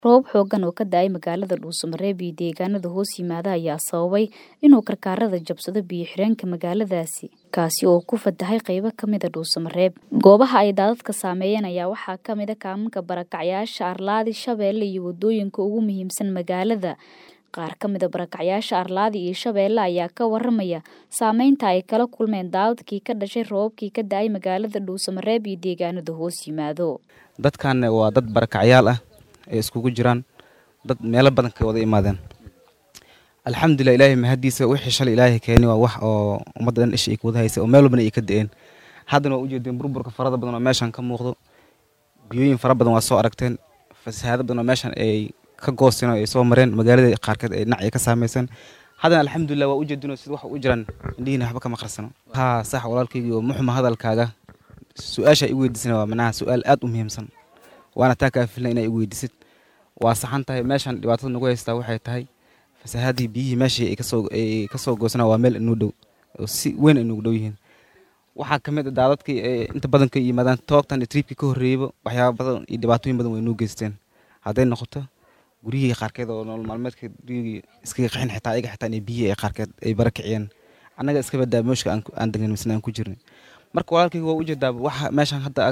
Roobab xooggan oo ka da'ay magaalada Dhuuso-Mareeb iyo deegaanada hoos yimaada ayaa sababay inuu karkarada jabsado biyo-xireenka magaaladaasi, kaasi oo ku fatahay qaybo ka mid ah Dhuuso-Mareeb. Goobaha ay daadadka saameeyeen ayaa waxaa ka mid ah kaaminka barakacyaasha Arladi, Shabeelle iyo wadooyinka ugu muhiimsan magaalada. Qaar ka mid ah barakacyaasha Arladi iyo Shabeelle ayaa ka waramaya saameynta ay kala kulmeen daadadkii ka dhashay roobabkii ka da'ay magaalada Dhuuso-Mareeb iyo deegaanada hoos yimaado. Dadkan waa dad barakacyaal ah ee iskugu jiraan dad meelo badan ka wada imaadeen alxamdulilah ilaahay mahadiisa wixii shalay ilaahay keeni waa wax oo ummadda dhan isha ay kuwada haysa oo meel walbana ay ka da'een haddana waa ujeedeen burburka farada badan oo meeshan ka muuqdo biyooyin fara badan waa soo aragteen fasahaado badan oo meeshan ay ka goosteen oo ay soo mareen magaalada qaarkeed ay dhinac ay ka saameyseen haddana alxamdulilah waa ujeedinoo sida wax u jiraan indhihiina waxba kama qarsano haa sax walaalkaygii oo muxuma hadalkaaga su-aasha ay i weydiisana waa manaha su-aal aad u muhiimsan waana taa kaa filna inay i weydiisid waa saxan tahay meeshan dhibaatada nagu haystaa waxay tahay fasahaadii biyihii meeshii ay kasoo ay kasoo goosana waa meel inuu dhow oo si weyn ay nugu dhow yihiin waxaa ka mid ah daadadkii ee inta badan ka yimaadaan toogtan iyo triibkii ka horreeyeyba waxyaaba badan iyo dhibaatooyin badan way nuu geysteen hadday noqoto guryihii qaarkeed oo nolol maalmeedka gurigii iskaga qaxin xitaa ayaga xitaa inay biyihii ay qaarkeed ay bara kiciyeen annaga iska badaa mooshka aan degnan misna aan ku jirnay marka walaalkayga waa ujeedaa waxa meeshan hadda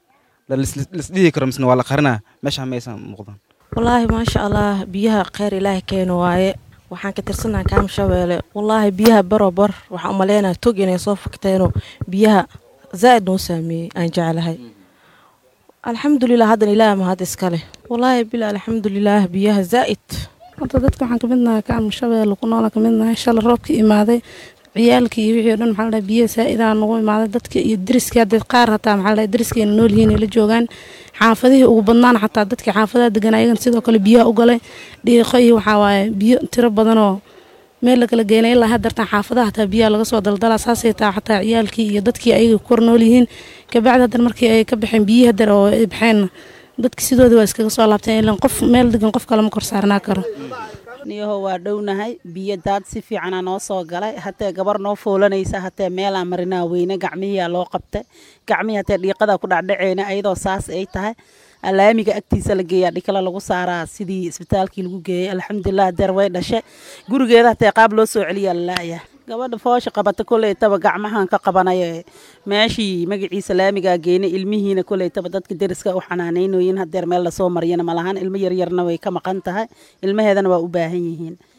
lisdhihi karo misna waa la qarinaa meeshaan maysan muuqdan wallaahi maasha allah biyaha kheyr ilaahay keeno waaye waxaan ka tirsanaa kaam shabeelle wallaahi biyaha baro bar waxaan umaleynaa tog inay soo fakteeno biyaha zaa'id noo saameeyey aan jeclahay alxamdulilah haddana ilaah mahad iskale wallaahi bila alxamdulilah biyaha zaa'id horta dadka waxaan kamid nahay kaam shabeelle ku noola kamid nahay shala roobka imaaday ciyaalkii iyo wixii o dhan maxaa la dhahay biyaha saa-idaa nagu imaaday dadka iyo deriskii hadda qaar hataa maxaa la dhahay deriskayna nool yihiin ay la joogaan xaafadihii ugu badnaan xataa dadkii xaafadaha degan ayagan sidoo kale biyaha u galay dhiiqo iyo waxaa waaye biyo tiro badanoo meel la kala geenay ilaa haddartan xaafadaha hataa biyaha laga soo daldalaa saasay taa xataa ciyaalkii iyo dadkii ayaga kor nool yihiin kabacdi haddana markii ay ka baxeen biyihii haddar oo ay baxeen dadki sidoodii waa iskaga soo laabteen ilan qof meel degan qof kale ma kor saarnaa karo niyaho waa dhownahay biyo daad si fiicana noo soo galay hatee gabar noo foolanaysa hatee meelaa marinaa weyne gacmihiyaa loo qabta gacmihii hatee dhiiqada ku dhacdhaceyna ayadoo saas ay tahay alaamiga agtiisa la geeyaa dhikala lagu saaraa sidii isbitaalkii lagu geeyay alxamdulilah deer way dhashe gurigeeda hatee qaab loo soo celiyaa lalaaya gabadha foosha qabata koleytaba gacmahan ka qabanayo meeshii magaciisa laamigaa geynay ilmihiina koleytaba dadka deriska u xanaaneynoyin hadeer meel lasoo mariyana malahan ilmo yaryarna way ka maqan tahay ilmaheedana waa u baahan yihiin